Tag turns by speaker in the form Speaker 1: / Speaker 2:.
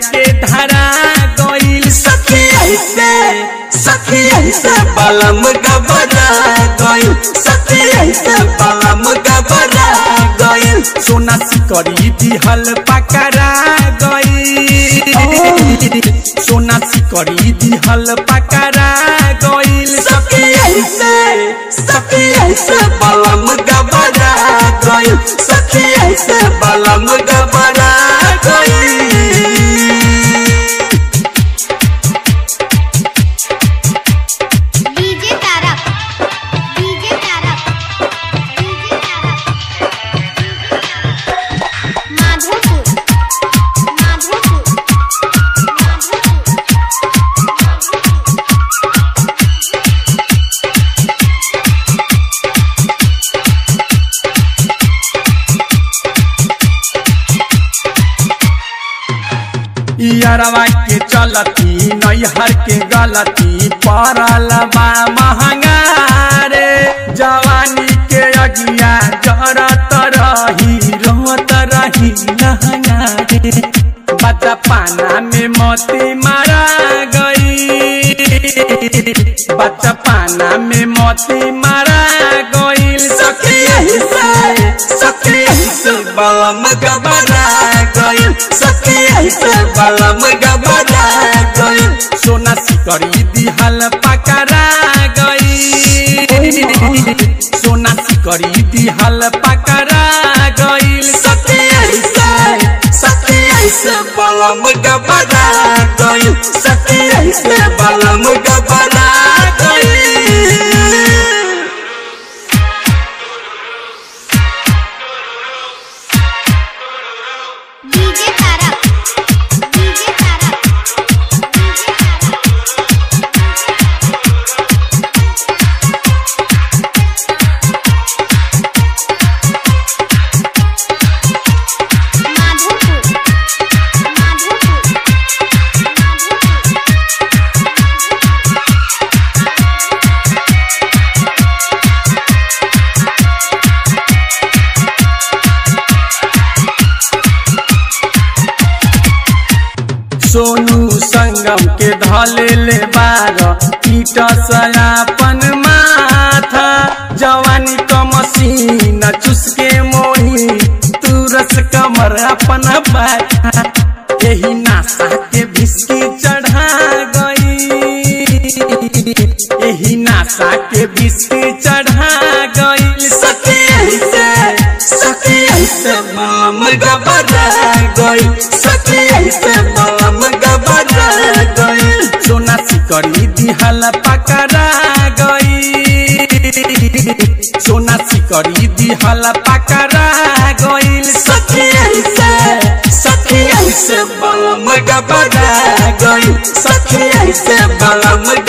Speaker 1: के धरा गइल
Speaker 2: सखी ऐसे सखी ऐसे बलम गबरा गइल सखी ऐसे बलम गबरा गइल
Speaker 1: सोना सिकरी दिहल पकड़ा गइल सोना सिकरी दिहल पकड़ा गइल
Speaker 2: सखी ऐसे सखी ऐसे बलम गबरा गइल सखी ऐसे बलम गबरा गइल
Speaker 3: DJ Tarak DJ Tarak DJ Tarak Madhopur Madhopur
Speaker 1: यारवा के चलती नैहर के गलती पड़ल बा महंगा रे जवानी के अगिया जरत रही रोत रही लहंगा रे बच्चा पाना में मोती मारा गई बच्चा पाना में मोती मारा गईल
Speaker 2: सखी ऐसे सखी ऐसे बलम गबरा गइल सखी ऐसे बलम गबरा गइल
Speaker 1: सोना सिकरी दिहल पकड़ा गई सोना सिकरी दिहल पकड़ा गईल
Speaker 2: सखी ऐसे सखी ऐसे बलम गबरा गइल सखी ऐसे बलम गबरा गइल
Speaker 3: DJ Tarak DJ Tarak DJ Tarak Madhopur Madhopur
Speaker 1: Sonu Sangam के धले ले बार कीट सयापन माथा जवानी क मसीन चुसके मोही तुरस कमर अपन बैठा यही नासा के भिस्की चढ़ा गई यही नासा के भिस्की चढ़ा गई
Speaker 2: सखी ऐसे सखी ऐसे बलम गबरा गइल सखी ऐसे बलम गबरा गइल
Speaker 1: सोना सिकरी दिहल पकड़ा गई सोना सिकरी दिहल पकड़ा गईल
Speaker 2: सखी ऐसे सखी ऐसे बलम गबरा गइल सखी ऐसे बलम